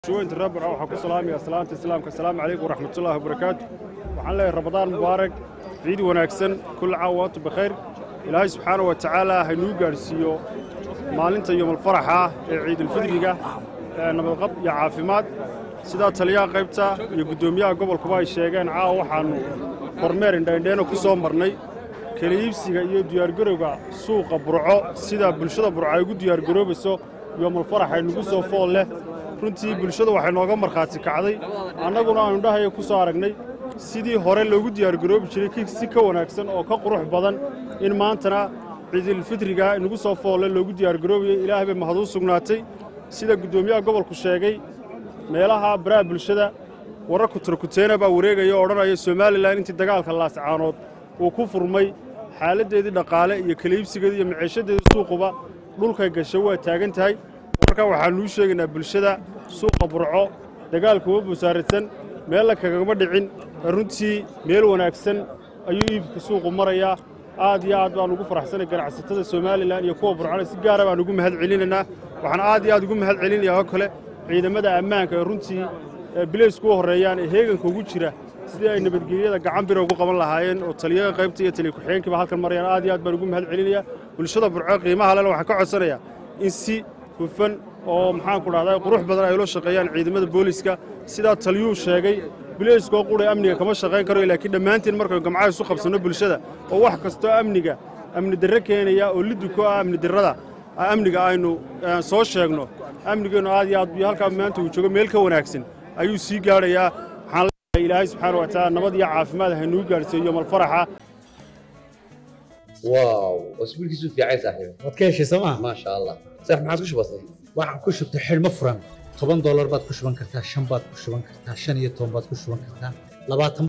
شوينت الربع waxaa ku salaamaya salaanta islaamka assalaamu calaykum waraxmatullaahi wabarakaatu waxaan leeyahay ramadaan mubaarak ciid wanaagsan kulla caam wa antum bikhayr ilaahay subxaana wa tacaala haynuu gaadhsiiyo maalinta yowmalfaraxa ee ciidulfidriga ee nabadqab iyo caafimaad sidaa taliyaha qaybta iyo guddoomiyaha gobolkuba ay sheegeen caawa waxaannu kormeer indhaindheeno ku soo marnay kala iibsiga iyo diyaargarowga suuqa burco sida bulshada burco ay ugu diyaargaroobayso yowmalfarax ay nagu soo fool leh runtii bulshada waxay nooga markhaati kacday annaguna aanu dhahaya ku soo aragnay sidii hore loogu diyaargaroobi jiray ki si ka wanaagsan oo ka qurux badan in maantana ciidulfidriga nagu soo foolle loogu diyaargaroobayay ilaahay bay mahaduu sugnaatay sida guddoomiyaha gobolku sheegay meelaha baraha bulshada wararku turkuteena baa wareegaya oo odhanaya somalilan intii dagaalka laascaanood uu ku furmay xaaladdeedii dhaqaale iyo kala iibsigeedii iyo maciishadeedii suuquba dhulkay gashay waa taagan tahay marka waxaanuu sheegaynaa bulshada suuqa burco dagaalka uma busaaradsan meella kagama dhicin runtii meel wanaagsan ayuu iibka suuqu marayaa aad iyo aad baan ugu faraxsanay ganacsatada somalilan iyo kuwa burcona si gaara baan ugu mahad celinaynaa waxaan aad iyo aad ugu mahad celinayaa oo kale ciidamada ammaanka ee runtii bilaysku u horreeyaan ee heeganka ugu jira sidii ay nabadgelyada gacan bira ugu qaban lahaayeen oo taliyaha qaybta iyo taliya ku-xigeenkiiba halkan marayaan aad iyo aad baan ugu mahad celinayaa bulshada burco qiimaha lena waxaan ka codsanayaa in si hufan oo maxaanku dhahdaa qurux badan ay ula shaqeeyaan ciidamada booliska sidaa taliyuu sheegay bilayskoo qura amniga kama shaqayn karo laakiin dhammaantiin markaynu gamcaha isu qabsanno bulshada oo wax kastoo amniga amni darre keenaya oo lidduko ah amni darrada amniga aynu soo sheegno amnigeennu aad iyo aad iyo halkaa maanta uu joogo meel ka wanaagsan ayuu sii gaadhayaa waxaan leeyahay ilaahay subxaana wa tacaala nabad iyo caafimaad haynuu gaadhsiiyo yomalfaraxa واو واسبوع كيسو في عايز صاحبي waad ka heshay sooma ما شاء الله صح ما عاد وش بصي waxaan ku shubtay xidhmo furan toban doolar baad ku shuban kartaa shan baad ku shuban kartaa shan iyo toban baad ku shuban kartaa labaatan